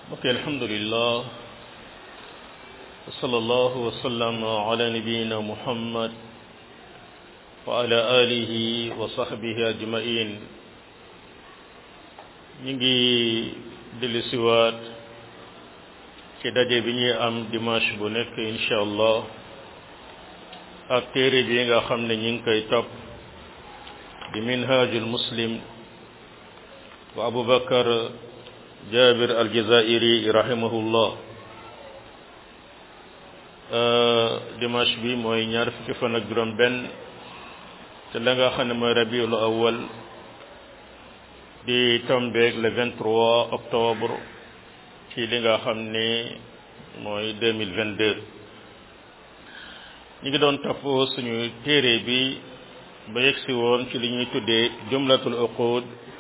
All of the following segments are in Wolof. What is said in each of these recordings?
mbokk alhamdulillah wa sallallahu wa sallam ala nabiyina muhammad wa ala alihi wa sahbihi ajmain ñu ngi dellu siwaat ci daje bi ñuy am dimanche bu nekk insha allah ak téere bi nga xam ne ñi ngi koy topp di minhajul muslim wa abu bakar jabir aljazairi rahimahullah dimanche bi mooy ñaar fukki fan ak juróom benn te la nga xam ne mooy rabiul awal di tombeeg le 23 octobre ci li nga xam ne mooy 2022 ñu ngi doon topp suñu téere bi ba yegsi woon ci li ñuy tuddee jumlatul uqud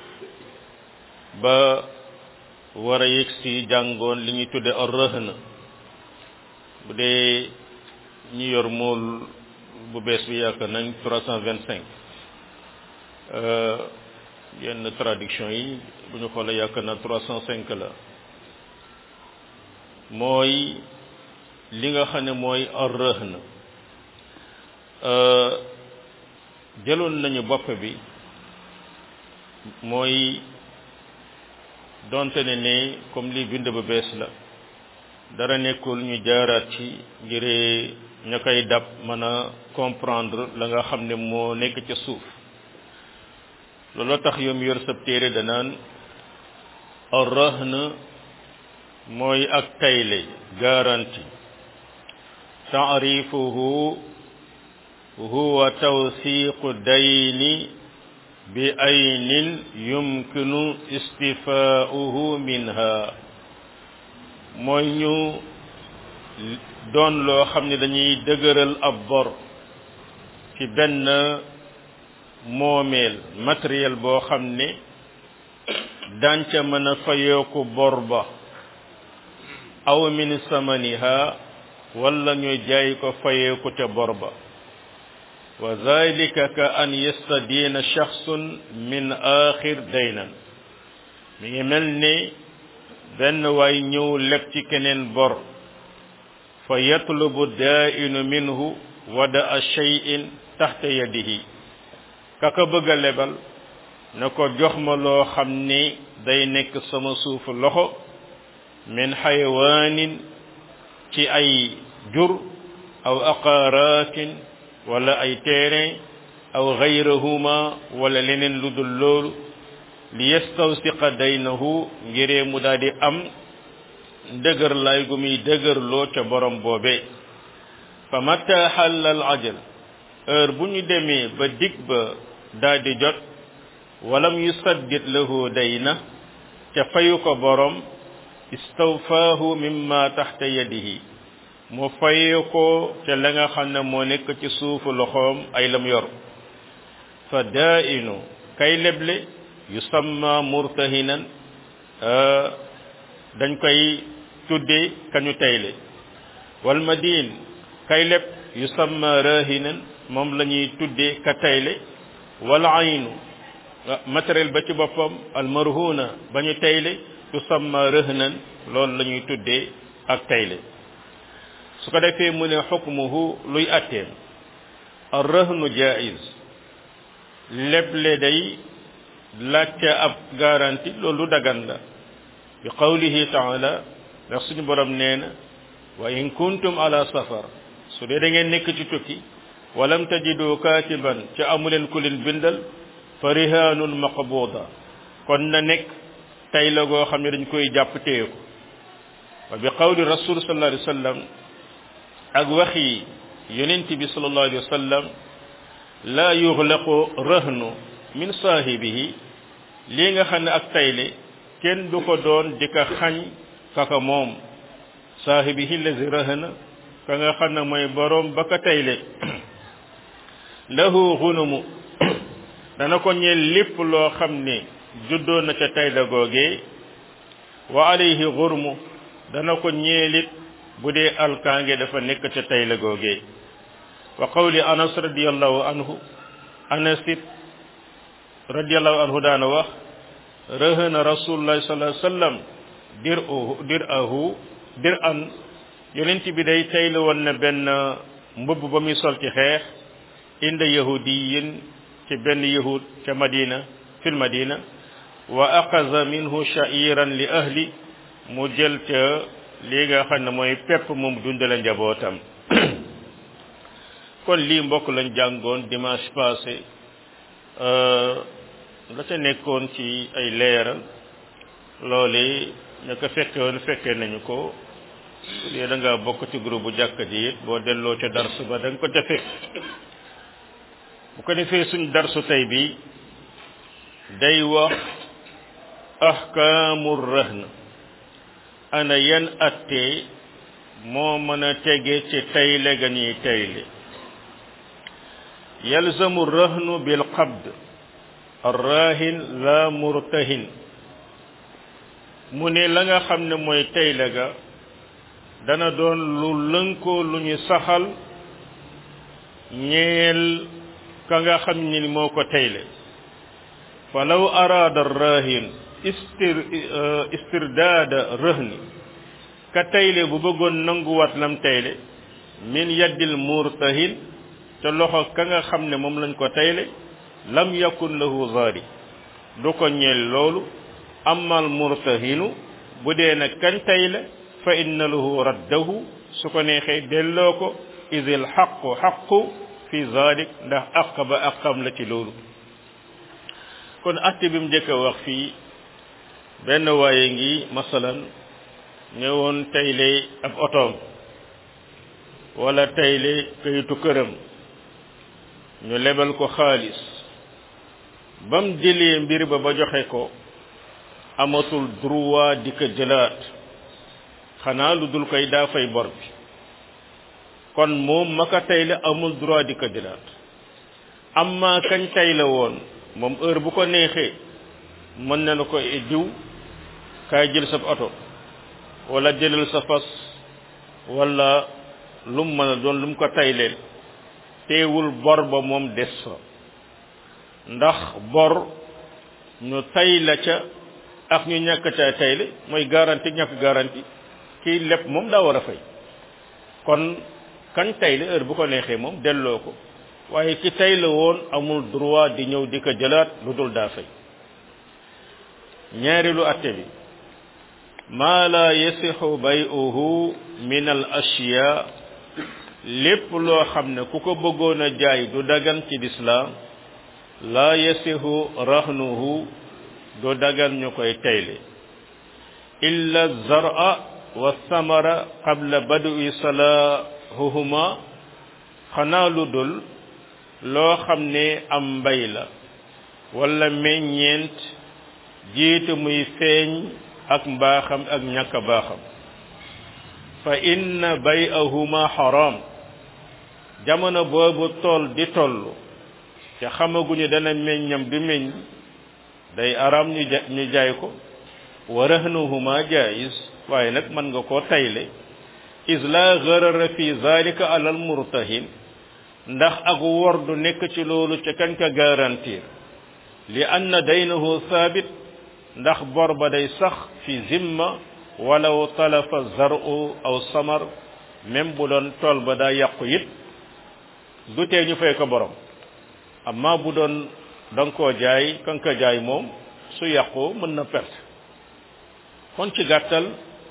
ba war a yegsi jàngoon li ñuy tuddee ar-rahn bu dee ñu yor mool bu bees bi yaakaar nañ 325 yenn traduction yi bu ñu xoolee yaakaar na 305 la mooy li nga xam ne mooy ar-rahn jëloon nañu bopp bi mooy donte ne ne comme li bind ba bees la dara nekkul ñu jaaraat ci ngir ña koy dab mën a comprendre la nga xam ne moo nekk ca suuf looloo tax yoom yor sab téere danaan ar-rahn mooy ak tayle garantie taarifuhu huwa tawsiqu dayni bi aynin yumkinu istifaauhu minha mooy ñu doon loo xam ne dañuy dëgëral ab bor ci benn moomeel matériel boo xam ne danca mën a fayeeku bor ba aw min samaniha wala ñu jaay ko fayeeku ca bor ba wa zalika ka an yastadiina shaxsun min axir daynan mi ngi mel ni benn waay ñëw leb ci keneen bor fa yatlubu daainu minhu wada a cheyin taxta yadihi kaka bëgg a lebal na ko jox ma loo xam ni day nekk sama suufu loxo min xayawaanin ci ay jur aw aqaaraatin wala ay terrain aw gayrahuma wala leneen lu dul loolu li yastawsiqa daynahu ngiree mu daal di am dëgër lay gu muy dëgër loo ca borom boobe fa mata xalla al ajal heure bu ñu demee ba dig ba daal di jot walam yusaddid lahu dayna ca fayu ko borom istawfaahu mimma taxta yadihi mu faye ko ca la nga xam ne moo nekk ci suufu loxoom ay lam yor fa daainu kay leble yusamma murtahinan dañ koy tudde kañu tayle wal madin kay leb yusamma rahinan moom la ñuy tudde ka tayle wal aynu matériel ba ci boppam al marhuna ba ñu tayle tusamma rahnan loolu la ñuy tudde ak tayle su ko defee mu ne xukmuhu luy atteem ar rahnu jaiz leble day laajte ab garanti loolu dagan la bi qawlihi taala ndax suñu borom nee na wa in kuntum ala safar su dee da ngeen nekk ci tukki walam tajidu katiban ca amuleen ku leen bindal fa rihanun maqbuda kon na nekk tay la goo xam ne dañ koy jàpp téye ko wa bi qawli rasul sallallahu alayhi wa sallam ak waxi yonent bi sallallahu alayhi wa sallam la yuxlaqu rahnu min saahibihi lii nga xam ne ak tayle kenn du ko doon di ko xañ kaka moom saahibihi lazi rahna ka nga xam ne mooy boroom ba ka tayle lahu xunumu dana ko ñeel lépp loo xam ne juddoo na ca tayle googee wa alayhi xurmu dana ko ñeelit bu dee alkaange dafa nekk ca tayle googee wa qawli anas radiallahu anhu anasit radiallahu anhu daana wax rëhëna rasulullahi sallallahu alayhi wasallam dir u dir ahu dir an yonent bi day tayla woon na benn mbubb ba muy sol ci xeex inda yahudiyin ci benn yahud ca madina fil madina wa aqaza minhu sha'iran li ahli mu jël ca lii nga xam ne mooy pepp moom dundale njabootam kon lii mbokk lañ jàngoon dimanche passé la ca nekkoon ci ay leeral loole ña ko fekke woon fekke nañu ko su dee da nga bokk ci groupe bu jàkka ji it boo delloo ca darsu ba da nga ko ca fekk bu ko defee suñ darsu tey bi day wax ahkaamu rahn ana yan atte moo mën a tege ci tayle ga ñuy tayle yalzamu rahnu bil qabd arrahin la murtahin mu ne la nga xam ne mooy tayle ga dana doon lu lënkoo lu ñu saxal ñeel ka nga xam ni moo ko tayle falaw araada arrahin istir istirdaada rëhni ka tayle bu bëggoon nanguwaat lam tayle min yaddil murtahin te loxo ka nga xam ne moom lañ ko tayle lam yakun lahu zaari du ko ñeel loolu amal murtahinu bu dee nag kañ tayle fa inna lahu raddahu su ko neexee delloo ko idil xaqu xaqu fi zalik ndax aq ba aqam la ci loolu kon atte bi mu njëkk a wax fii benn waaye ngi masalan ñëwoon tayle ab otoom wala tayle kayitu këram ñu lebal ko xaalis bam jëlee mbir ba ba joxe ko amatul droit di ko jëlaat xanaa lu dul koy daa fay bor bi kon moom ma ko tayle amul droit di ko jëlaat amma kañ tayle woon moom heure bu ko neexee mën na la ko diw kaay jël sa oto wala jëlal sa fas wala lu mu mën a doon lu mu ko tayleel teewul bor ba moom des fa ndax bor ñu tay la ca ak ñu ñàkk ca tayle mooy garanti ñàkk garanti kii lépp moom daa war a fay kon kañ tayle heure bu ko neexee moom delloo ko waaye ki tayle woon amul droit di ñëw di ko jëlaat lu dul daa fay ñaareelu atte bi maa la yasixu bay'uhu min al ashiya lépp loo xam ne ku ko bëggoon a jaay du dagan ci lislaam la yasixu rahnuhu du dagan ñu koy tayle illa zara wa samara qabla badui salahuhuma xanaa lu dul loo xam ne am mbay la wala meññeent jiitu muy feeñ ak mbaaxam ak ñàkk baaxam fa inna bay'ahuma haram jamono boobu tool di toll te xamaguñu dana meññam du meññ day aram ñu ja ñu jaay ko wa rahnuhuma jaiz waaye nag mën nga koo tayle is la gharara fi zalika alal murtahin ndax ak wor du nekk ci loolu ca kan ka garantir li anna daynahu thabit ndax bor ba day sax fi zimma walaw talafa zaru aw samar même bu doon tool ba daa yàqu it du tee ñu fay ko borom amma bu doon danga koo jaay kan ko jaay moom su yàqu mën na perte kon ci gàttal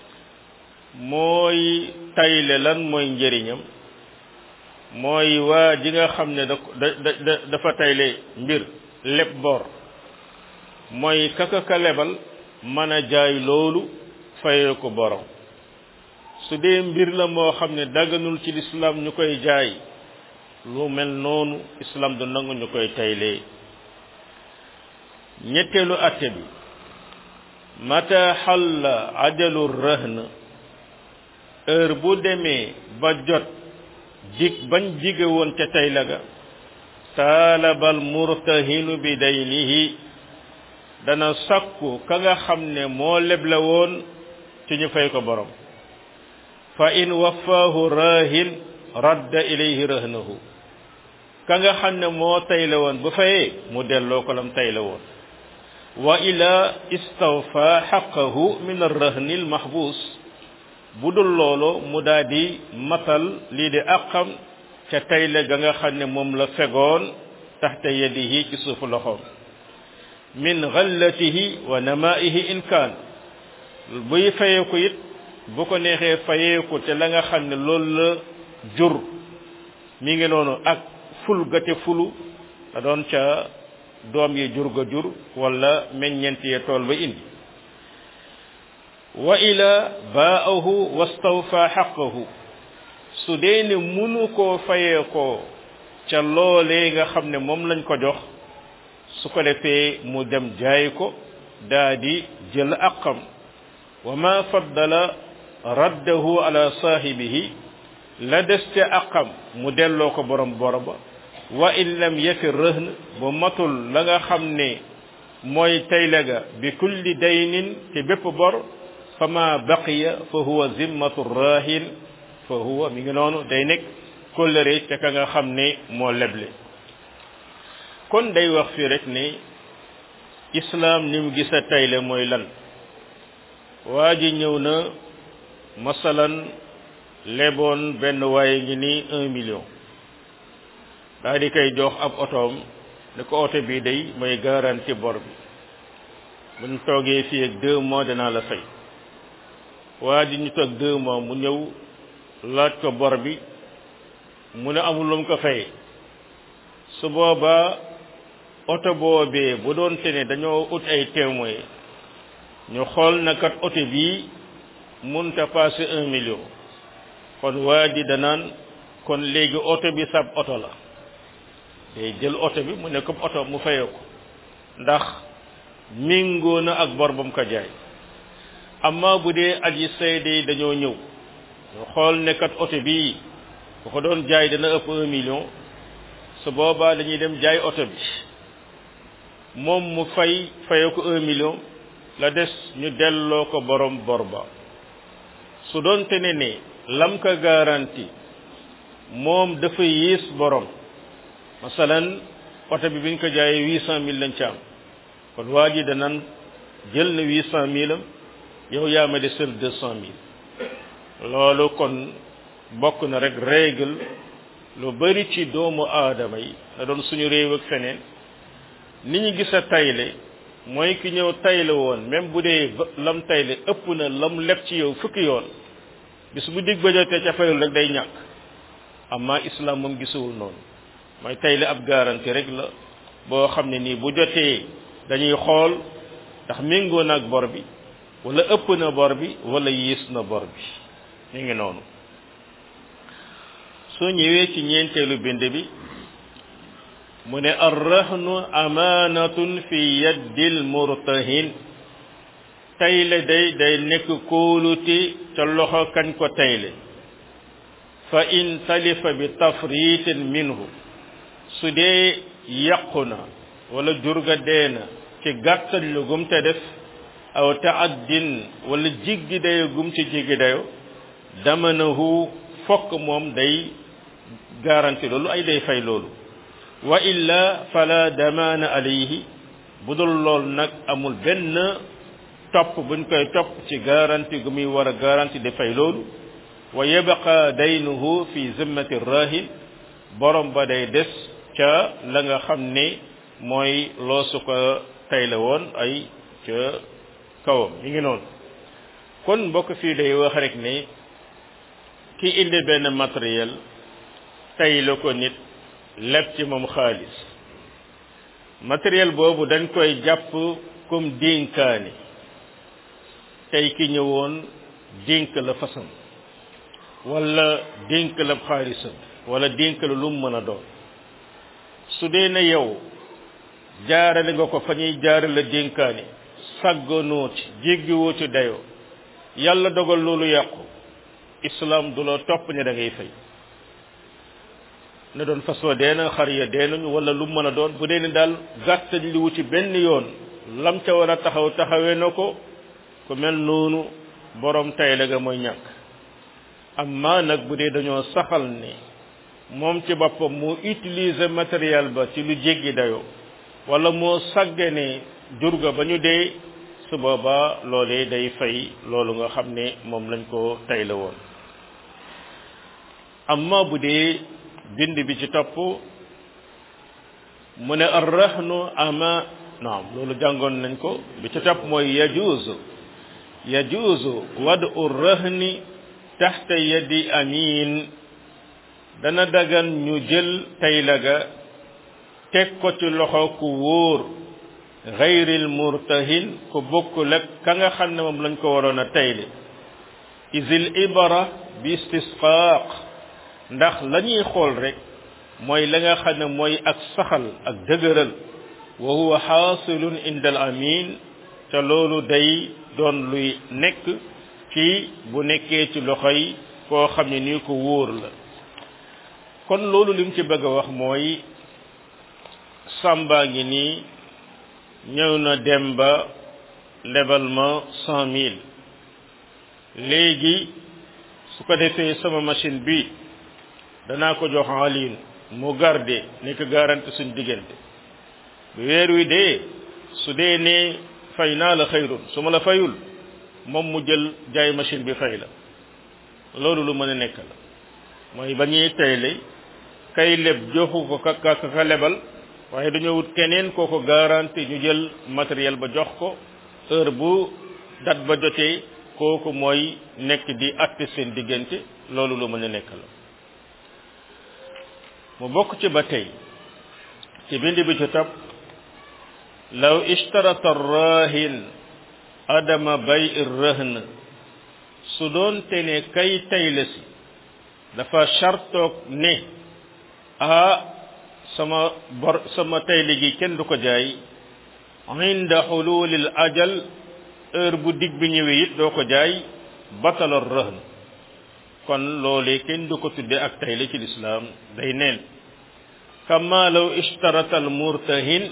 mooy tayle lan mooy njëriñam mooy waa ji nga xam ne da da dafa tayle mbir leb bor mooy kaka ka lebal mën a jaay loolu fayee ko borom su dee mbir la moo xam ne daganul ci lislaam ñu koy jaay lu mel noonu islam du nangu ñu koy taylee ñetteelu atte bi mata xalla ajalu rahn heure bu demee ba jot dig bañ jige woon ca tayla ga taalabal murtahinu bi daynihi dana sakku ka nga xam ne moo leble woon ci ñu fay ko borom fa in waffaahu rahin radda ilayhi rahnahu ka nga xam ne moo tayle woon bu fayee mu delloo ko lam tayle woon wa ila istawfa xaqahu min arrahni almahbus bu dul loolu mu daal di matal lii di àqam ca tayle ga nga xam ne moom la fegoon taxta yadihi ci suufu loxoom min gallatihi wa namaihi in kaan buy fayeeku it bu ko neexee fayeeku te la nga xam ne loolu la jur mi ngi noonu ak ful ga te fulu da doon ca doom yi jur ga jur wala meññent ye tool ba indi wa ila baahu wastawfa xaqahu su dee ne munu koo fayee ko ca loolee nga xam ne moom lañ ko jox su ko defee mu dem jaay ko daa di jël aqam wa ma faddala raddahu ala saahibihi la des ca aqam mu delloo ko borom bor ba wa in lam yafi rëhn bu matul la nga xam ne mooy tayle ga bi kulli daynin te bépp bor fa ma baqiya fa huwa zimmatu rahin fa huwa mi ngi noonu day nekk kóllëre ca ka nga xam ne moo leble kon day wax fii rek ne islaam ni mu gisa tayle mooy lan waa ji ñëw na masalan leboon benn waaye ngi nii un million daa di koy jox ab otoom ne ko oto bii day mooy garanti bor bi buñ toogee fii ak deux mois danaa la fay waa ji ñu toog deux mois mu ñëw laaj ko bor bi mu ne amul lu mu ko fayee su boobaa oto boobee bu doon te ne dañoo ut ay témoin ñu xool na kat oto bii munta passé un million kon waa ji danaan kon léegi oto bi sab oto la day jël oto bi mu ne comme oto mu fayee ko ndax mingoo na ak bor ba mu ko jaay amma bu dee aji sayde yi dañoo ñëw ñu xool ne kat oto bii bu ko doon jaay dana ëpp un million su boobaa dañuy dem jaay oto bi moom mu fay fayee ko un million la des ñu delloo ko borom bor ba su doon te ne ne lam ko garanti moom dafa yées borom masalan oto bi biñ ko jaayee huit cent mille lañ ci am kon waa ji danan jël na huit cent mille am yow yaa ma desel deux cent mille loolu kon bokk na rek règle lu bari ci doomu aadama yi na doon suñu réew ak feneen ni ñu gis a tayle mooy ki ñëw tayle woon même bu dee lam tayle ëpp na lam leb ci yow fukki yoon bis bu dig ba jotee ca fayul rek day ñàkk amma islam moom gisuwul noonu mooy tayle ab garantie rek la boo xam ne nii bu jotee dañuy xool ndax méngoo na ak bor bi wala ëpp na bor bi wala yiis na bor bi mi ngi noonu soo ñëwee ci ñeenteelu bind bi mu ne arrahnu amaanatun fi yaddil murtahin tayle day day nekk kóolute ca loxo kañ ko tayle fa in talifa bi tafritin minhu su dee yàqu na wala jurga dee na ci gàttal lu gum te def aw taaddin wala jiggi dayo gum ci jiggi dayo damanahu fokk moom day garanti loolu ay day fay loolu wa illa fala damaana alayhi bu dul lool nag amul benn topp buñ koy topp ci garanti gu muy war a garanti di fay loolu wa yabqa daynuhu fi zimmati rahin borom ba day des ca la nga xam ne mooy loosu ko tayle woon ay ca kawam mi ngi noonu kon mbokk fii day wax rek ne ki indi benn matériel tayle ko nit leb ci moom xaalis matériel boobu dañ koy jàpp comme dénkaani tey ki ñëwoon dénk la fasam wala dénk la xaalisam wala dénk la lu mu mën a doon su dee na yow jaarale nga ko fa ñuy jaarale dénkaani sàgganoo ci jéggiwoo ci dayoo yàlla dogal loolu yàqu islam du la topp ne da ngay fay na doon fas wa dee na xar ya dee nañu wala lu mën a doon bu dee ne daal gàttañ li wu ci benn yoon lam ca war a taxaw taxawee na ko ku mel noonu borom tay la ga mooy ñàkk amma nag bu dee dañoo saxal ne moom ci boppam moo utiliser matériel ba ci lu jéggi dayoo wala moo sàggane jur ga ba ñu dee su boobaa loolee day fay loolu nga xam ne moom lañ ko tay la woon amma bu dee bind bi ci topp mu ne arrahnu ama naam loolu jàngoon nañ ko bi ci topp mooy yajuuzu yajuuzu wadu rahni taxta yadi amin dana dagan ñu jël tayla ga teg ko ci loxo ku wóor gayril murtahin ku bokkul ak ka nga xam ne moom lañ ko waroon a tayle isil ibara bi istisqaaq ndax la ñuy xool rek mooy la nga xam ne mooy ak saxal ak dëgëral wa huwa xaasilun inda al amin te loolu day doon luy nekk ci bu nekkee ci loxoy koo xam ne nii ko wóor la kon loolu lim ci bëgg a wax mooy sàmbaa ngi nii ñëw na dem ba lebal ma cent mille léegi su ko defee sama machine bi danaa ko jox en ligne mu garde nekk garanti suñ diggante bu weer wi dee su dee ne fay naa la xayrun su ma la fayul moom mu jël jaay machine bi fay la loolu lu mën a nekk la mooy ba ñuy tayle kay leb joxu ko ka ka ka lebal waaye dañoo wut keneen koo ko garanti ñu jël matériel ba jox ko heure bu dat ba jotee kooku mooy nekk di atte seen diggante loolu lu mën a nekk la mu bokk ci ba tey ci bind bi ci topp law ishtarata rahin adama bay rahn su doon te ne kay tayle si dafa chartoog ne ah sama bor sama tayle gi kenn du ko jaay inda xululil ajal heure bu dig bi ñëwee it doo ko jaay batala rahn kon loolee kenn du ko tudde ak tayle ci lislaam day neen kama law ishtarata al murtahin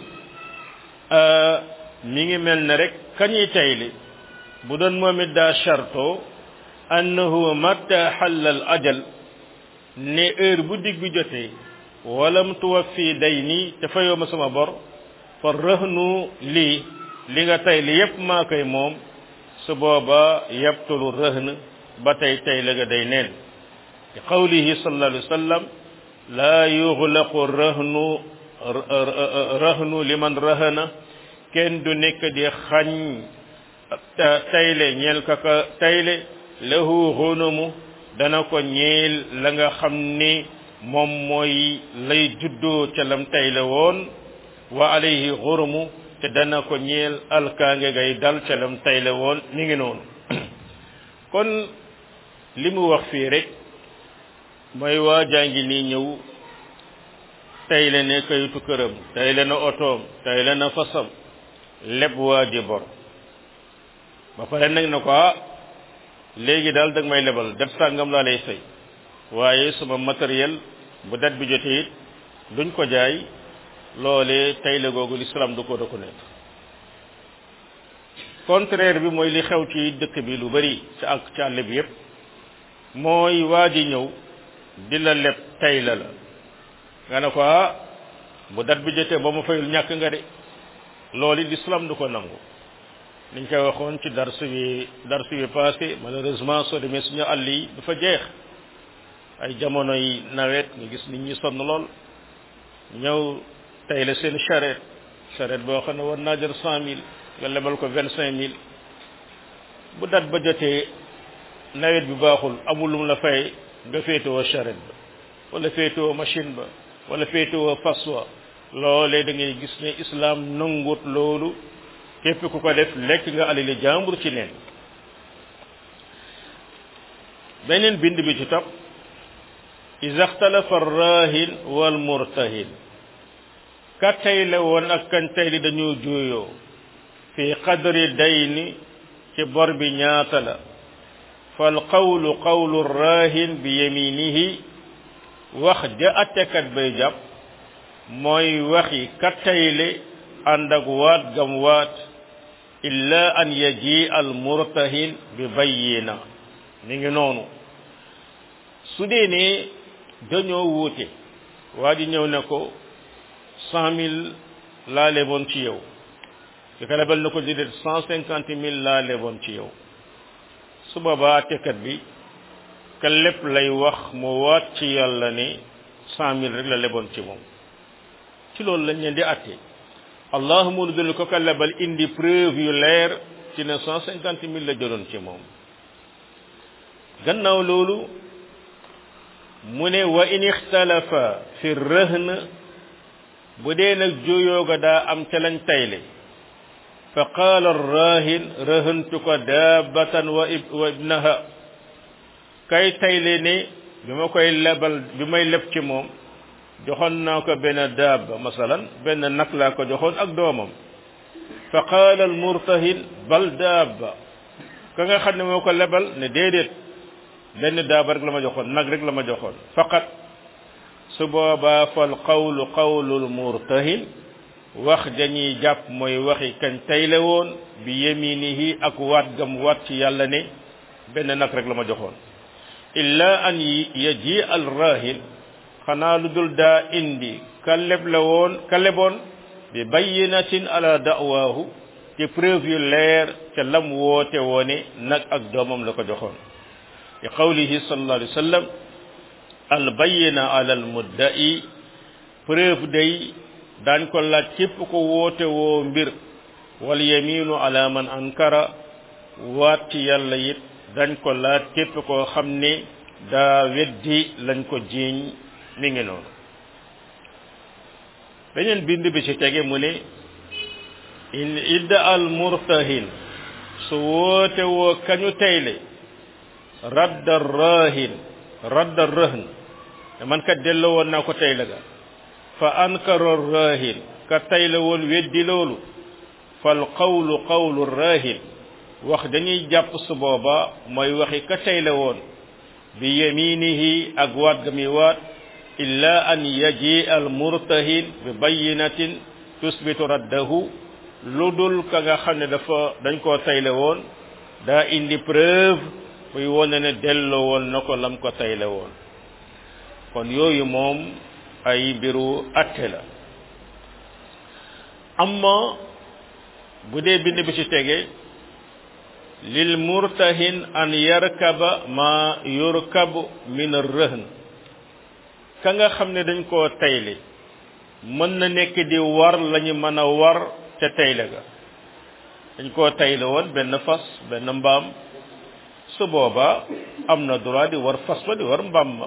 mi ngi mel ne rek kañuy tayle bu doon moom it daa charto annahu matta xalla al ajal ne heure bu dig bi jotee walam tuwaffi day nii te fayoo ma sama bor fa rëhnu lii li nga tayle yépp maa koy moom su booba yabtulu rëhn ba tey tayle ga day neen li qawlihi sallallahu alayhi wa sallam laa yuxlaqu rëhnu rëhnu liman rëhna kenn du nekk di xañ tayle ñeel ka ka tayle lahu xunumu dana ko ñeel la nga xam ni moom mooy lay juddoo ca lam tayle woon wa alayhi xurumu te dana ko ñeel alkaange gay dal ca lam tayle woon mi ngi noonu kon li mu wax fii rek mooy waa jàngi nii ñëw tayle ne kayitu këram tayle na otoom tayle na fasam leb waa ji bor ba pare nag na ko ah léegi daal dag may lebal det sàngam laa lay fay waaye sama matériel bu dat bi jotee it duñ ko jaay loolee tayle googu l'islam du ko reconnaître contraire bi mooy li xew ci dëkk bi lu bari ci ak ci àll bi yépp mooy waa ji ñëw di la leb tayle la nga ne ko ah bu dat bi jotee ba ma fayul ñàkk nga de loolu l'islam du ko nangu niñ koy waxoon ci darsu bi darsu bi passé malheureusement soo demee suñu àll yi dafa jeex ay jamono yi nawet nga gis nit ñi sonn lool ñëw tey la seen charrette charrette boo xam ne war naa jël cent mille nga lebal ko vingt cinq mille bu dat ba jotee nawet bi baaxul amul lu mu la fay nga féetewoo charrette ba wala féetewoo machine ba wala féetewoo fas wa loolee da ngay gis ne islam nangut loolu képp ku ko def lekk nga alali jàmbur ci neen beneen bind bi ci topp iza xtalafa arrahin wal murtahin ka tayle woon ak kan tayli dañoo juuyoo fi qadri dayni ci bor bi ñaata la fal qawlu qawlu rahin bi yaminihi wax ja attekat bay jàpp mooy waxi ka tayle ànd ak waat gam waat illa an yaji al murtahin bi bayyina mi ngi noonu su dee ne dañoo wuute waa ji ñëw ne ko cent mille laa leboon ci yow ki ko lebal na ko di cent cinquante mille laa leboon ci yow su boobaa àttekat bi ka lépp lay wax mu waat ci yàlla ne cent mille rek la leboon ci moom ci loolu lañ leen di àtte allahuma lu dul ko ka lebal indi preuve yu leer ci ne cent cinquante mille la jëloon ci moom gannaaw loolu mu ne wa in ixtalafa fi rëhn bu dee nag juyooga daa am ca lañ tayle fa qaala arrahin rëhëntu ko daabatan wa wa ibnaha kay tayle ne bi ma koy lebal bi may leb ci moom joxoon naa ko benn daaba masalan benn nag laa ko joxoon ak doomam fa qaala almurtahin bal daaba ka nga xam ne moo ko lebal ne déedéet benn daaba rek la ma joxoon nag rek la ma joxoon faqat su boobaa fal qawlu qawlul murtahin wax dañuy jàpp mooy waxi kañ tayle woon bi yeminihi ak waat gam waat ci yàlla ne benn nag rek la ma joxoon illa an yaji al rahin xanaa lu dul daa indi ka leb la woon ka leboon bi bayyinatin ala da'waahu ci preuve yu leer ca lam woote woone nag ak doomam la ko joxoon li qawlihi sallallahu alayhi wa sallam al bayyina ala al mudda'i preuve day daañ ko laaj képp ko woote woo mbir wal yaminu ala man ankara waat ci yàlla it dañ ko laaj képp koo xam ne daa weddi lañ ko jiiñ mi ngi noonu beneen bind bi ci tege mu ne in idda al murtahin su woote woo kañu tayle radda rahin radda rëhn man kat delloo woon naa ko tayle ga fa ankara rahin ka tayle woon weddi loolu fal qawlu qawlu rahin wax dañuy jàpp su booba mooy waxi ka tayle woon bi yaminihi ak waat ga mi waat illa an yaji al murtahin bi bayinatin tusbitu raddahu lu dul ka nga xam ne dafa dañ koo tayle woon daa indi preuve buy wone ne delloo woon na ko lam ko tayle woon kon yooyu moom ay mbiru atte la amma bu dee bind bi ci tege lil murtahin an yarkaba ma yurkabu min ar-rahn ka nga xam ne dañ koo tayle mën na nekk di war lañu mën a war ca tayle ga dañ koo tayle woon benn fas benn mbaam su booba am na droit di war fas ba di war mbaam ma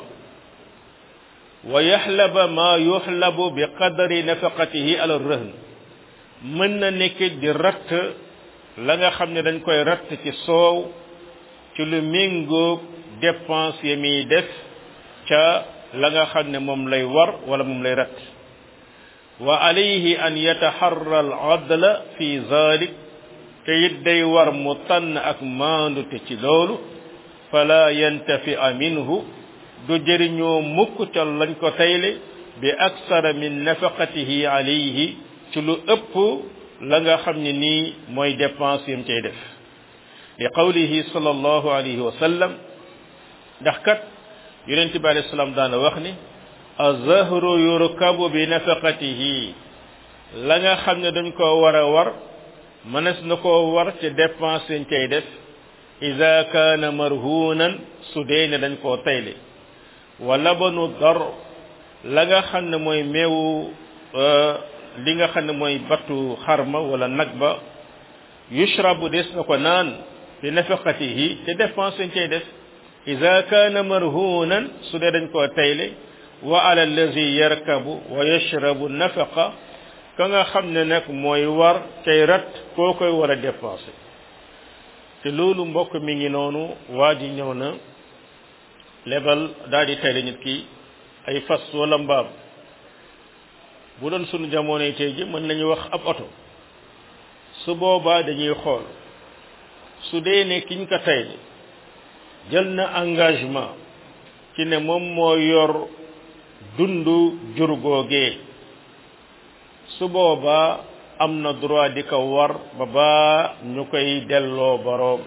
wa yaxlaba ma yuxlabu bi qadari nafaqatihi ala rahn mën na nekk di ratt la nga xam ne dañ koy ratt ci soow ci lu méngoog dépense yi muy def ca la nga xam ne moom lay war wala moom lay ratt wa alayhi an yataharra al adla fi zalik te it day war mu tànn ak maandute ci loolu fala yantafi'a minhu du jëriñoo mukk ca lañ ko tayle bi aksara min nafaqatihi alayhi ci lu ëpp la nga xam ne nii mooy dépense yam cay def li qawlihi sallallahu alayhi wa sallam ndax kat yonent bi alayhi salaam daana wax ni azahru yurkabu bi nafaqatihi la nga xam ne dañ ko war a war mënees na koo war ca dépense yañ cay def ida kaana marhunan su dee ne dañ koo tayle wa labanu dar la nga xam ne mooy meewu li nga xam ne mooy battu xarma wala nag ba yushrabu des na ko naan bi nafaqatihi te dépense yañ cay def ida kaana marhunan su dee dañ koo tayle wa ala allazi yarkabu wa yashrabu nafaqa ka nga xam ne nag mooy war cay rat koo koy war a dépensé te loolu mbokk mi ngi noonu waa ji ñëw na lebal daal di tayle nit ki ay fas wala mbaam bu doon sunu jamonoy tey ji mën nañu wax ab oto su boobaa dañuy xool su dee ne kiñ ko tayle jël na engagement ci ne moom moo yor dundu jur googee su boobaa am na droit di ko war ba baa ñu koy delloo boroom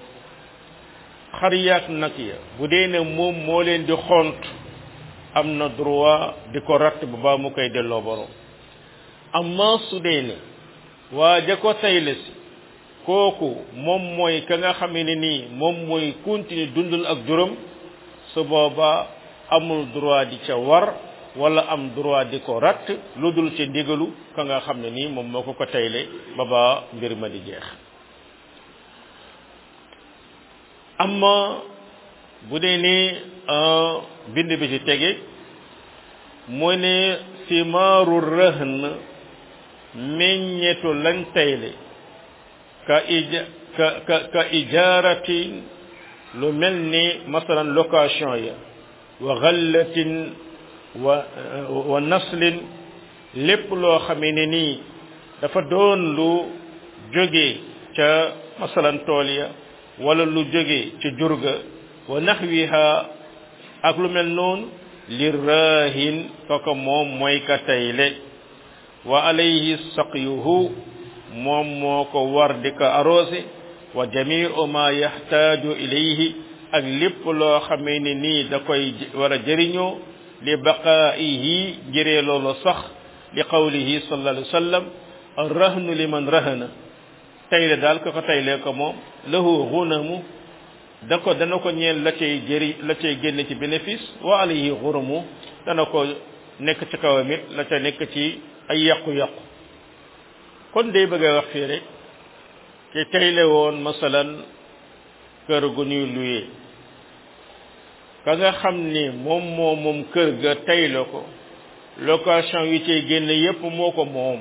xar yaak nag ya bu dee ne moom moo leen di xont am na droit di ko ratt ba baa mu koy delloo boroom amma su dee ne waa ja ko tayle si kooku moom mooy ka nga xamee ne nii moom mooy continuer dundal ak juróom su booba amul droit di ca war wala am droit di ko ratt lu dul ci ndigalu ka nga xam ne nii moom moo ko ko tayle ba ba mbir ma di jeex amma bu dee ni bind bi ci tege mu ne simaaru rëhn meññetu lañ tayle ka ija ka ka ka ijaaratin lu mel ni masalan location ya wa gallatin wa wa naslin lépp loo xamee ne nii dafa doon lu jóge ca masalan tool ya wala lu jóge ca jurga wa naxwiha ak lu mel noonu li raahin koko moom mooy ka tayle wa alayhi saqyuhu moom moo ko war di ko arrosé wa jamiu ma yaxtaaju ilayhi ak lépp loo xamee ne nii da koy war a jëriñoo li baqaa'ihi jëree loolu sax li qawlihi sallallahu alayhi wa sallam arrahnu liman rahana tayle daal ko ko taylee ko moom lahu gunamu da ko dana ko ñeel la cay jëri la cay génn ci bénéfice wa alayhi gurumu dana ko nekk ci kawam it la ca nekk ci ay yàqu-yàqu kon day bëgg a wax fii rek ki tayle woon masalan kër gu ñuy luye ka nga xam ni moom moo moom kër ga tayle ko location yi cay génn yépp moo ko moom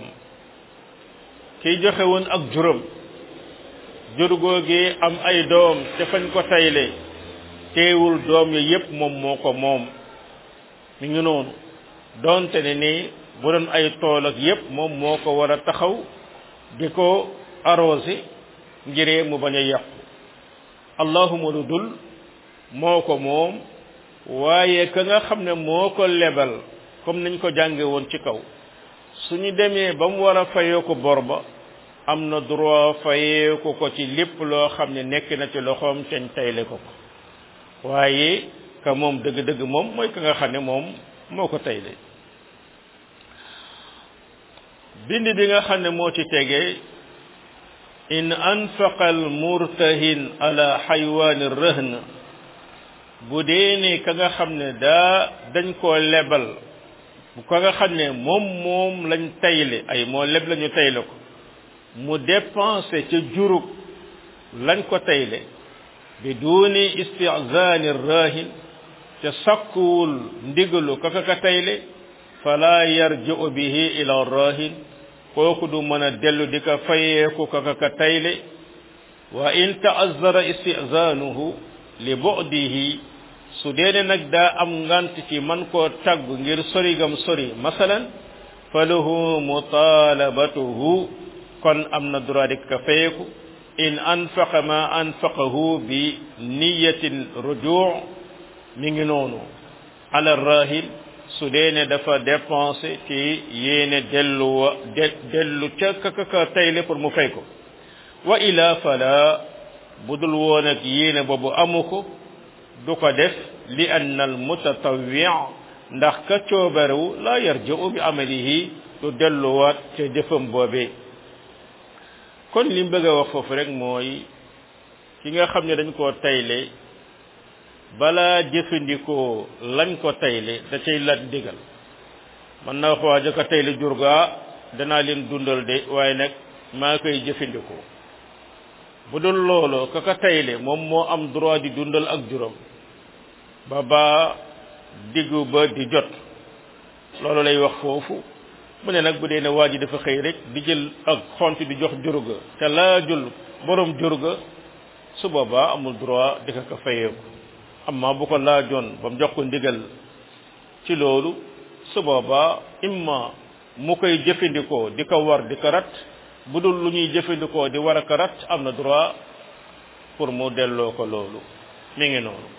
kiy joxe woon ak juróom jur googee am ay doom te fañ ko tayle teewul doom yi yépp moom moo ko moom mi ngi noonu doonte ne ni bu doon ay tool ak yépp moom moo ko war a taxaw di ko arrosé ngiree mu bañ a yàqu allahuma lu dul moo ko moom waaye ka nga xam ne moo ko lebal comme niñ ko jànge woon ci kaw suñu demee ba mu war a fayee ko bor ba am na droit fayee ko ko ci lépp loo xam ne nekk na ci loxoom teñ tayle ko ko waaye ka moom dëgg-dëgg moom mooy ka nga xam ne moom moo ko tayle bind bi nga xam ne moo ci tegee in anfaqa al murtahin ala xaywaani rëhn bu dee ne ka nga xam ne daa dañ koo lebal bu ka nga xam ne moom moom lañ tayle ay moo leb lañu tayle ko mu dépensé ca jurug lañ ko tayle bi duuni istizaani rahin ca sakkuwul ndigalu kaka ka tayle fala yarji'u bihi ila rahin kooku du mën a dellu di ko fayeeku kaka ka tayle wa in ta'azzara istizaanuhu li bu'dihi su deene nag daa am ngant ci man koo tagg ngir sorigam sori masalan falahu mutalabatuhu kon am na droit di ko fayeeku in anfaqa ma anfaqahu bi niyatin rujuu mi ngi noonu ala rahil su dee ne dafa dépensé ci yéene dellu de dellu ca kakaka tayle pour mu fay ko wa ila fala budul woon ak yéene boobu amu ko du ko def li anna al mutatawwi ndax ka coobarewu la yarji'u bi amalihi du delluwaat ca jëfam boobee kon li mu bëgg a wax foofu rek mooy ki nga xam ne dañ koo tayle balaa jëfandikoo lañ ko tayle da cay lat digal man na wax waa ja ko tayle jurgaa danaa leen dundal de waaye nag maa koy jëfandikoo bu dul loolu ka ko tayle moom moo am droit di dundal ak juróom ba ba diggu ba di jot loolu lay wax foofu mu ne nag bu dee ne waa ji dafa xëy rek di jël ak xont di jox jurga te laajul borom jurga su boobaa amul droit di ko ko fayeeku amma bu ko laajoon ba mu jox ko ndigal ci loolu su boobaa imma mu koy jëfandikoo di ko war di ko rat bu dul lu ñuy jëfandikoo di war a ko rat am na droit pour mu delloo ko loolu mi ngi noonu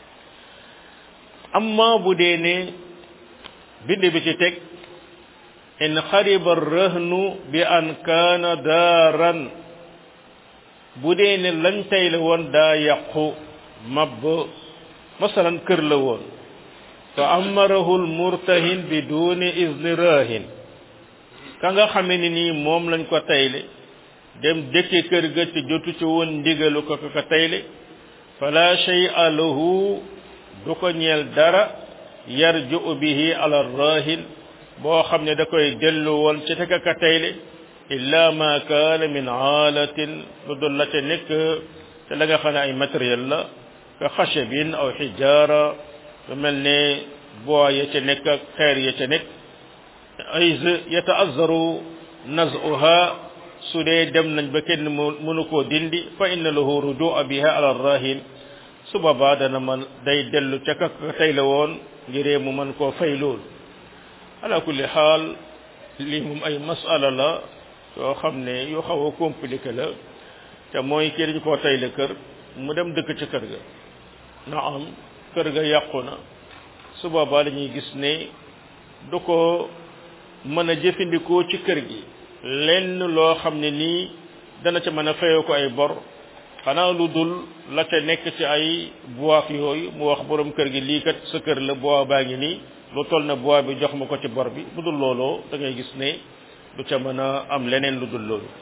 amma bu dee ne bind bi ci teg in xariba rëhnu bi an kaana daaran bu dee ne lañ tey la woon daa yàqu mabb masalan kër la woon fa amarahu lmurtahin bi duni izni rahin ka nga xame ni nii moom lañ ko tayle dem dëkke kër ga te jotu ci woon ndigalu ko ka tayle fala shay'a lahu du ko ñeel dara yarju bihi ala rahin boo xam ne da koy dellu woon ci teka ka tayle illa ma kaana min aalatin lu dul la ca nekk te la nga xam ne ay matériel la ka xashabin aw xijaara lu mel ne bois ya ca nekk ak xeer ya ca nekk ay yataazzaru nazuha su dee dem nañ ba kenn mënu koo dindi fa inna lahu rujua biha ala rahin su boobaa dana man day dellu ca ka tey la woon ngiree mu mën koo fay loolu ala kulli xaal lii moom ay masala la yoo xam ne yu xaw a compliqué la te mooy kii dañu koo tey la kër mu dem dëkk ci kër ga na am kër ga yàqu na su boobaa dañuy gis ne du ko mën a jëfandikoo ci kër gi lenn loo xam ne nii dana ca mën a fayoo ko ay bor xanaa lu dul la ca nekk ci ay bois yooyu mu wax borom kër gi lii kat sa kër la bois baa ngi nii lu toll na bois bi jox ma ko ci bor bi bu dul looloo da ngay gis ne du ca mën a am leneen lu dul loolu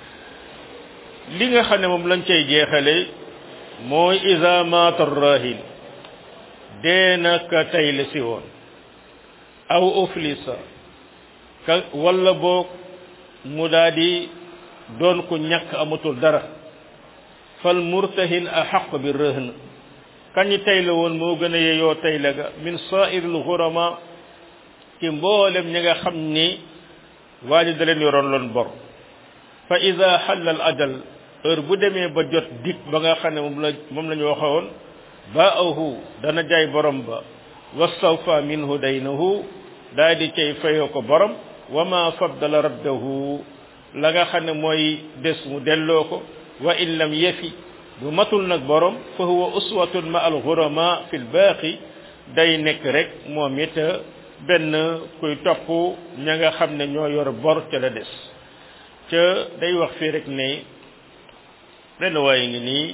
li nga xam ne moom lañ cay jeexale mooy isa maata rahin dee na ka tey la si woon aw uflisa ka walla boog mu daa di doon ku ñàkk amatul dara fal murtahin ahaq bi rëhn kañi tey la woon moo gën a yeyoo tey la ga min sa'iril ghurama ci mboolem ñi nga xam ni waa ji da leen yoroon loon bor fa ida xalla al ajal heure bu demee ba jot dig ba nga xam ne moom la moom la ñu waxoon baahu dana jaay borom ba wastawfa minhu daynahu daa di cay fayoo ko borom wa ma faddala raddahu la nga xam ne mooy des mu delloo ko wa in lam yefi bu matul nag borom fa huwa uswatun ma al ghurama fi l baaqi day nekk rek moom it benn kuy topp ña nga xam ne ñoo yor bor ca la des ca day wax fii rek ne benn waaye ngi nii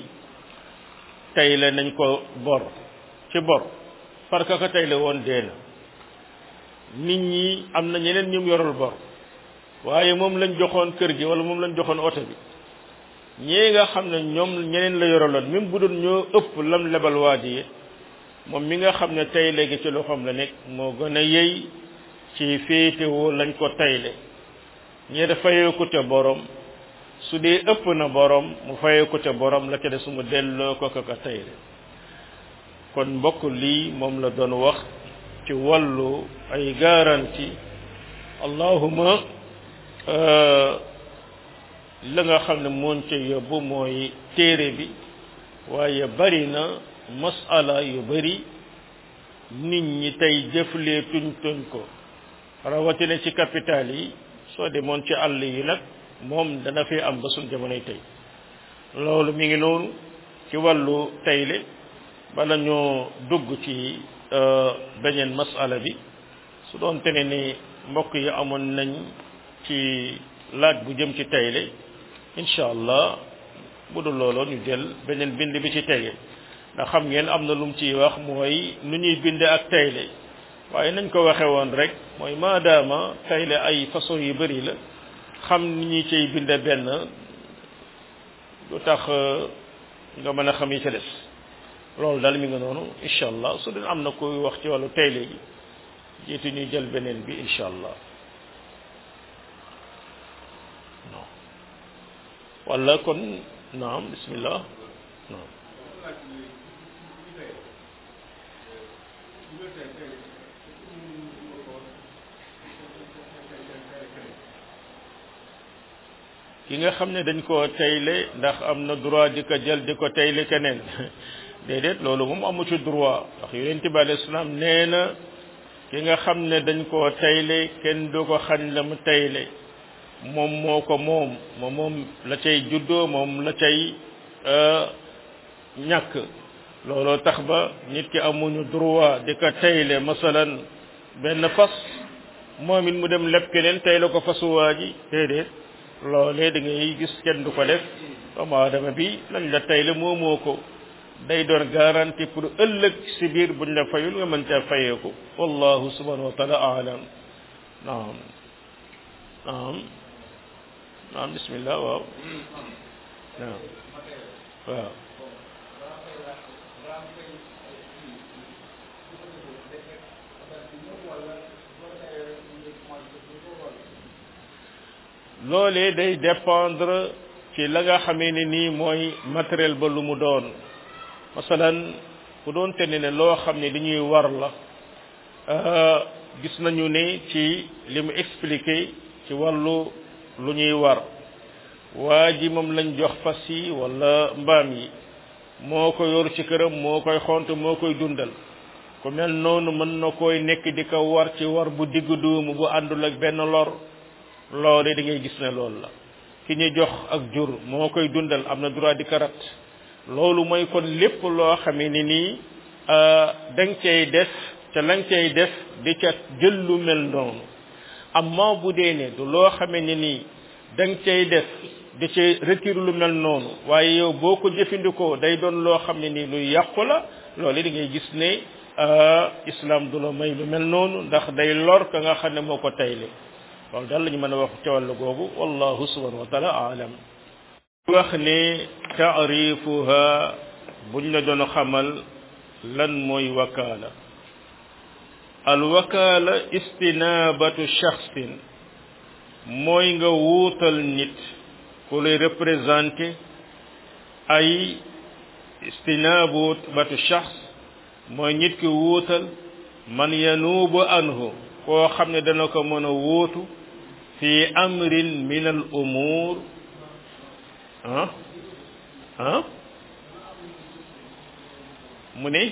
tey la nañ ko bor ci bor parce que tey la woon dee na nit ñi am na ñeneen ñum yorul bor waaye moom lañ joxoon kër gi wala moom lañ joxoon oto bi ñii nga xam ne ñoom ñeneen la yoraloon même bu doon ñoo ëpp lam lebal waa ji moom mi nga xam ne tey léegi ci loxoom la nekk moo gën a yey ci féetewoo lañ ko tayle ñee da fayee ko ca borom su dee ëpp na borom mu fayee ko ca borom la ca de su mu delloo ko ko tayle kon mbokk lii moom la doon wax ci wàllu ay garantie allahuma la nga xam ne moon ca yóbbu mooy téere bi waaye bari na masala yu bari nit ñi tey jëflee tuñ tuñ ko rawatina ci capital yi soo demoon ci àll yi nag moom dana fi am ba suñ jamonoy tey loolu mi ngi noonu ci wàllu tayle bala ñoo dugg ci beneen masala bi su doon tene ni mbokk yi amoon nañ ci laaj bu jëm ci tayle incha allah bu dul looloo ñu jël beneen bind bi ci tege ndax xam ngeen am na lu mu ciy wax mooy nu ñuy binde ak tayle waaye nañ ko waxe woon rek mooy maadaama tayle ay façon yu bari la xam ni ñuy ciy binde benn lu tax nga mën a xam yi ca des loolu daal mi nga noonu incha allah su dee am na koy wax ci wàllu tayle gi jiitu ñuy jël beneen bi incha allah non wala kon naam bismillah naam ki nga xam ne dañ koo tayle ndax am na droit di ko jël di ko tayle keneen déedéet loolu moom amu ci droit ndax yonent bi alayhi salaam nee na ki nga xam ne dañ koo tayle kenn du ko xañ la mu tayle moom moo ko moom moom moom la cay juddoo moom la cay ñàkk looloo tax ba nit ki amuñu droit di ko tayle masalan benn fas moom it mu dem leb keneen tayle ko fasuwaa ji déedéet loolee da ngay gis kenn du ko def doomu aadama bi lañ la tayle moomoo ko day doon garantie pour ëllëg si biir buñ la fayul nga mën caa fayeeku wallahu subhanahu wa taala alam naam naam naam bismillah waaw waaw waaw loolee day dépendre ci la nga xamee ne nii mooy matériel ba lu mu doon masalan bu doon te ne loo xam ne li ñuy war la gis nañu ne ci li mu expliqué ci wàllu lu ñuy war waa ji moom lañ jox fas yi wala mbaam yi moo ko yor ci këram moo koy xont moo koy dundal ku mel noonu mën na koy nekk di ko war ci war bu diggu duumu bu àndul ak benn lor loole da ngay gis ne loolu la ki ñu jox ak jur moo koy dundal am na droit di karat loolu mooy kon lépp loo xamee ni nii da nga cay def te la nga cay def di ca jël lu mel noonu amma bu dee ne du loo xamee ni nii da nga cay def di ca retire lu mel noonu waaye yow boo ko jëfandikoo day doon loo xam ne nii luy yàqu la loolu da ngay gis ne islam du la may lu mel noonu ndax day lor ka nga xam ne moo ko tayle loolu daal la ñu mën a wax ci wàllu googu wallahu subhanahu wa taala aalam wax ne taarifuha buñ la doon xamal lan mooy wakaala al wakaala istinabatu shaxsin mooy nga wuutal nit ku lay représenté ay istinabatu shaxs mooy nit ki wuutal man yanuubu anhu koo xam ne dana ko mën a wuutu fi amrin min al umur ah ah mu ne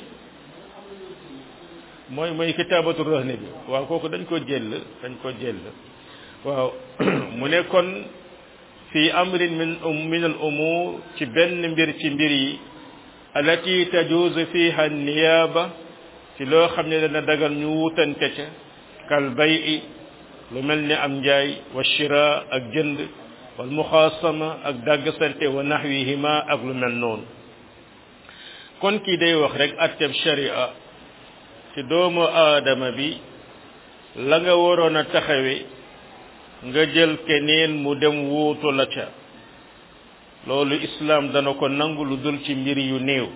mooy mooy kitaabatu rahne bi waaw kooku dañ ko jël dañ ko jël waaw mu ne kon fi amrin min min al umur ci benn mbir ci mbir yi alati tajuuzu fiha niyaaba ci loo xam ne dana dagal ñu wutante ca kal bayi lu mel ni am njaay wa shira ak jënd wal muxaasama ak dàggsante wa naxwihima ak lu mel noonu kon kii day wax rek atteb sharia ci doomu aadama bi la nga waroon a taxawe nga jël keneen mu dem wuutu la ca loolu islaam dana ko nangu lu dul ci mbir yu néew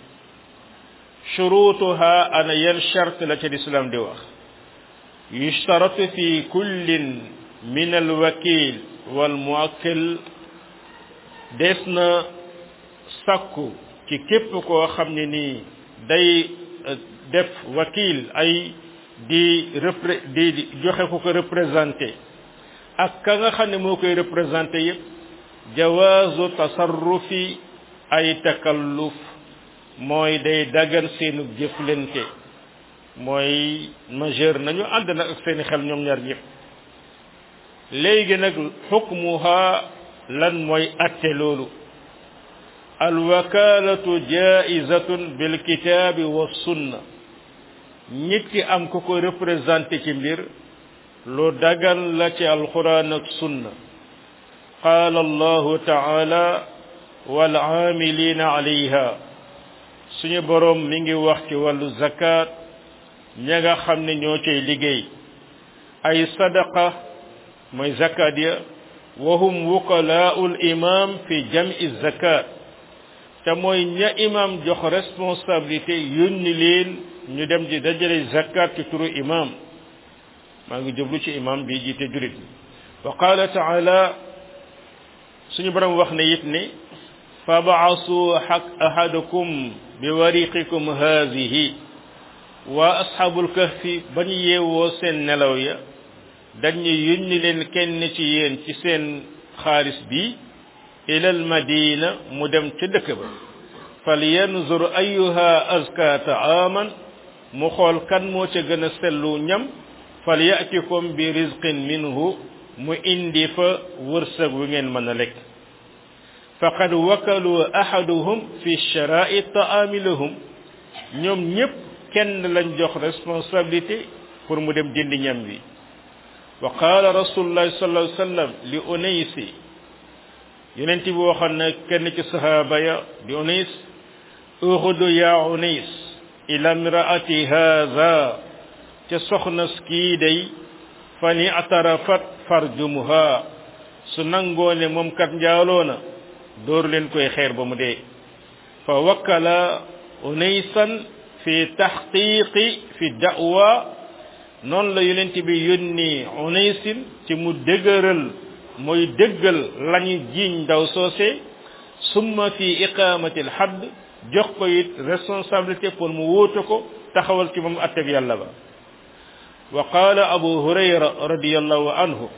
shurutuha ana yan charte la ca lislaam di wax yushtaratu fi kullin min alwakil wal muwakkil des na sakku ci képp koo xam ne nii day def wakil ay di repré di joxe ku ko représenté ak ka nga xam ne moo koy représenté yépp jawaazu tasarrufi ay takalluf mooy day dagan seenu jëflante mooy majeur nañu ànd nag ak seeni xel ñoom ñaar ñëpp léegi nag xukmuha lan mooy atte loolu alwakalatu jaizatun bilkitaabi wa sunna nit ki am ku ko représenté ci mbir lu dagan la ci alquran ak sunna qaala allahu taala wal aamilina alayha suñu boroom mi ngi wax ci wàllu zakat ña nga xam ne ñoo cay liggéey ay sadaqa mooy zakat ya wa hum wukalaa'ul imam fi jam'i zakat te mooy ña imam jox responsabilité yónni leen ñu dem di dajale zakat ci turu imam maa ngi jublu ci imam bi jiite jurit wa qala taala suñu borom wax ne it ne fabaasu xaq ahadakum bi wariqikum haadihi waa asxaabul kahfi ba ñu yeewoo seen nelaw ya dañu yónni leen kenn ci yéen ci seen xaalis bi ilal madina mu dem ca dëkk ba fal yanzur ayuha azka taaman mu xool kan moo ca gën a sellu ñam fal yatikum bi rizqin minhu mu indi fa wërsëg wi ngeen mën a lekk faqad wakalu ahaduhum fi shara'i taami lahum ñoom ñépp kenn lañ jox responsabilité pour mu dem jëndi ñam wi wa qala rasulullahi sallallahu alayhi wasallam li unaysi yonent bi waxoon na kenn ci sahaaba ya di unays uxudu ya unays ila imraati hadha ca soxna kii day fa ni atarafat farjumuha su nangoo ne moom kat njaaloo na dóor leen koy xeer ba mu dee fa wakkala unaysan fi taxqiqi fi da'wa noonu la yonent bi yónni unaysin ci mu dëgëral mooy dëggal lañu jiiñ ndaw soose summa fi iqamati alhadd jox ko it responsabilité pour mu wóote ko taxawal ci moom atteb yàlla ba wa qaala abu hurayra radiallahu anhu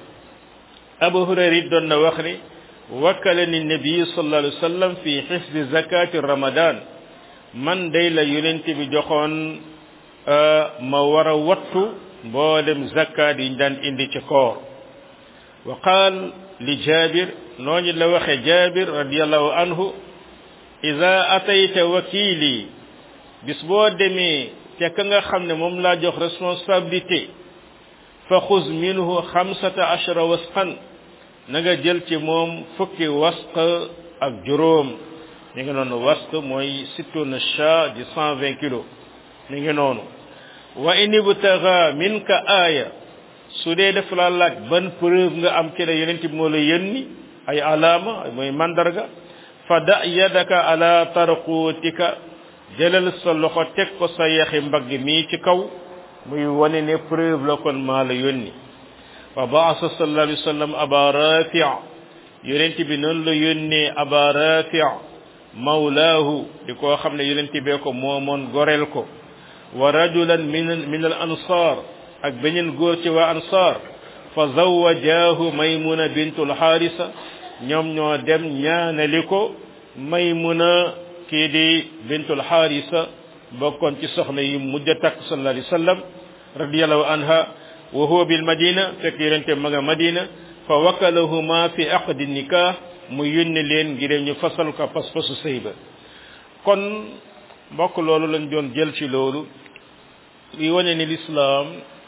abu hurayra it doon na wax ni wakkalani nabi sallallahu alayhi wa sallam fi xifdi zakati ramadan man day la yonent bi joxoon ma war a wattu mboolem zakat yi ñu daan indi ci koor wa qaal li jabir nooñu la waxe jabir radiallahu anhu ida atayta wakili bis boo demee te ka nga xam ne moom laa jox responsabilité fa xuz minhu xamsata ashara wasqan na nga jël ci moom fukki wasq ak juróom mi ngi noonu wasq mooy sittuna cha di cent vingt kilos mi ngi noonu wa in ibtaga minka aaya su dee def la laaj ban preuve nga am ci la yeneen bi moo la yónni ay alaama mooy mandarga fa da yadaka ala tarqutika jëlal sa loxo teg ko sa yaxi mbagg mii ci kaw muy wane ne preuve la kon maa la yónni fa baasa sallallahu alayhi wa sallam aba rafi yonent bi noonu la yónnee aba rafi mawlaahu di koo xam ne yonent bee ko moomoon goreel ko wa rajulan min min al ansar ak beneen góor ci waa ansar fa zawajaahu maymuna bintul xaarisa ñoom ñoo dem ñaanali ko maymuna kii di bintul xaarisa bokkoon ci soxna yi mujj a takk sallallahu alayhi wa sallam radiyallahu anha wa huwa bil madina fekk yonente ma nga madina fa wakalahuma fi aqdi nikah mu yónni leen ngir ñu fasal ko pas-pasu sëy ba kon mbokk loolu lañ doon jël ci loolu li wane ni lislaam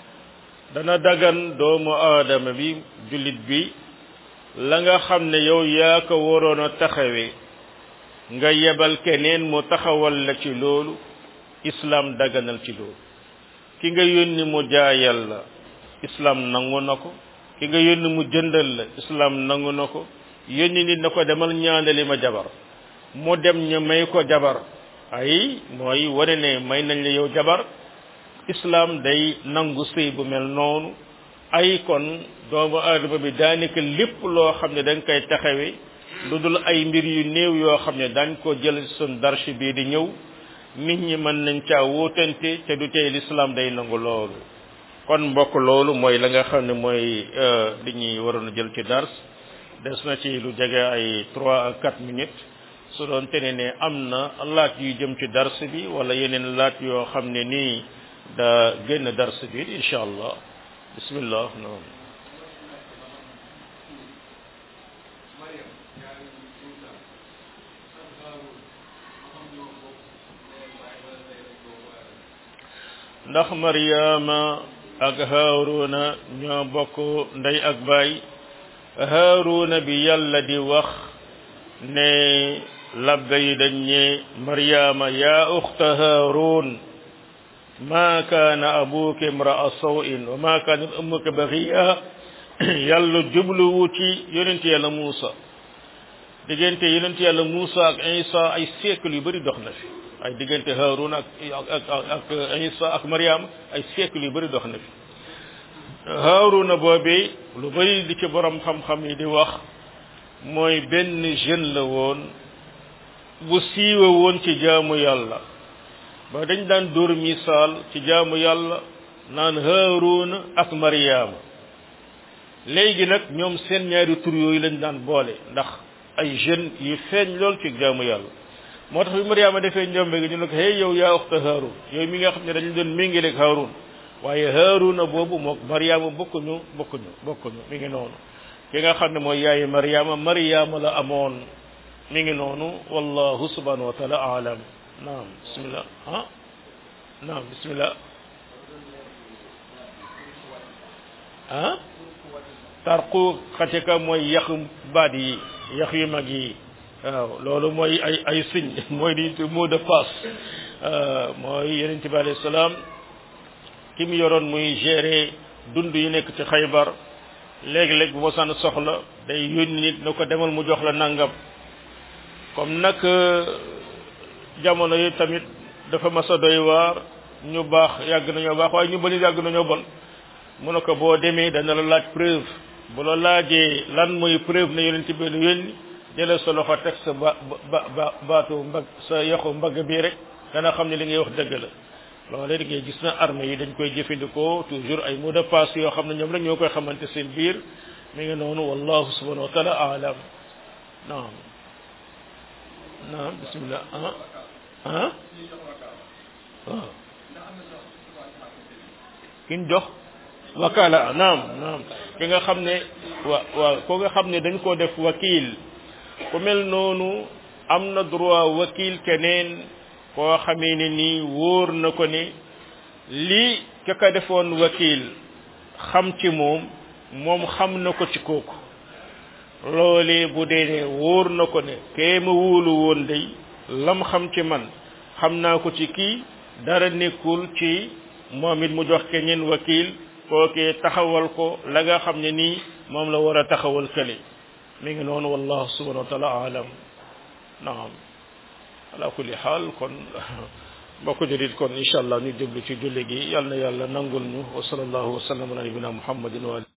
dana dagan doomu aadama bi jullit bi la nga xam ne yow yaa ko waroon a taxawee nga yebal keneen mu taxawal la ci loolu islam daganal ci loolu ki nga yónni mu jaayal la islam nangu na ko ki nga yónni mu jëndal la islam nangu na ko yónni nit na ko demal ñaanali ma jabar mu dem ñu may ko jabar ay mooy wane ne may nañ la yow jabar islam day nangu sëy bu mel noonu ay kon doomu aadama bi daanaka lépp loo xam ne dañ koy taxawee lu dul ay mbir yu néew yoo xam ne dañ ko jël sun darshi bii di ñëw nit ñi mën nañ caa wóotante te du tey l'islam day nangu loolu kon mbokk loolu mooy la nga xam ne mooy li ñuy waroon a jël ci dars des na ci lu jege ay trois à quatre minutes su doon tene ne am na laaj yu jëm ci dars bi wala yeneen laaj yoo xam ne nii da génn dars bi incha allah bismillah noonu ndax Maryama ak Haaruna ñoo bokk ndey ak baay Haaruna bi yàlla di wax ne labbe yi dañ ne Maryama yaa uxta Haarun ma kaana abuki imra'a sawin wa ma kaanat ummuki baghiya yàlla jubluwu ci yonent yàlla Muusa diggante yonent yàlla Muusa ak Isa ay siècle yu bari dox na fi ay diggante Haarun ak ak ak Isa ak Maryam ay siècle yu bari dox na fi Haaruna boobee lu bari li ci borom xam-xam yi di wax mooy benn jeune la woon bu siiwe woon ci jaamu yàlla ba dañ daan dóor misaal ci jaamu yàlla naan Haaruna ak Maryama léegi nag ñoom seen ñaari tur yooyu lañ daan boole ndax ay jeunes yu feeñ lool ci jaamu yàlla moo tax bi Maryama defee njombe gi ñu ne ko hey yow yaa uxta Haarun yow mi nga xam ne dañu doon méngaleeg Haarun waaye Haaruna boobu mook Maryama bokkuñu bokkuñu bokkuñu mi ngi noonu ki nga xam ne mooy yaayi Maryama Maryama la amoon mi ngi noonu wallahu subhanahu wa taala alam naam bismillah ah naam bismillah ah tarqu xatika mooy yax baat yi yax yu mag yi waaw loolu mooy ay ay signe mooy di mot de passe mooy yonent bi alayhi salaam ki mu yoroon muy gérer dund yu nekk ci xaybar léegi-léeg bu ma sànn soxla day yónni nit na ko demal mu jox la nangam comme nag jamono yi tamit dafa mas a doy waar ñu baax yàgg nañoo baax waaye ñu bëri yàgg nañoo bon mu ne ko boo demee dana la laaj preuve bu la laajee lan mooy preuve ne yonent bi lu yónni jëlee sa loxo teg sa ba ba ba baatu mbag sa yoxu mbagg bii rek dana xam ne li ngay wax dëgg la loolee da ngay gis na armée yi dañ koy jëfandikoo toujours ay mot de passe yoo xam ne ñoom rek ñoo koy xamante seen biir mi ngi noonu wallahu subhanahu wa taala alam naam naam bismillah ah ah waaw kiñ jox wakala naam naam ki nga xam ne wa waaw ko nga xam ne dañ koo def wakil ku mel noonu am na droit wakil keneen koo xamee ne nii wóor na ko ne lii ka ka defoon wakil xam ci moom moom xam na ko ci kooku loolee bu dee ne wóor na ko ne kee ma wóolu woon day lam xam ci man xam naa ko ci kii dara nekkul ci moom it mu jox keneen wakil kookee taxawal ko la nga xam ne nii moom la war a taxawal kële mi ngi noonu wallahu subhanahu wa taala alam naam ala kulli xaal kon mbokk jurit kon incha allah ñu jublu ci julli gi yal na yàlla nangul ñu wa sallallahu wa sallam ala nabina muhammadin wa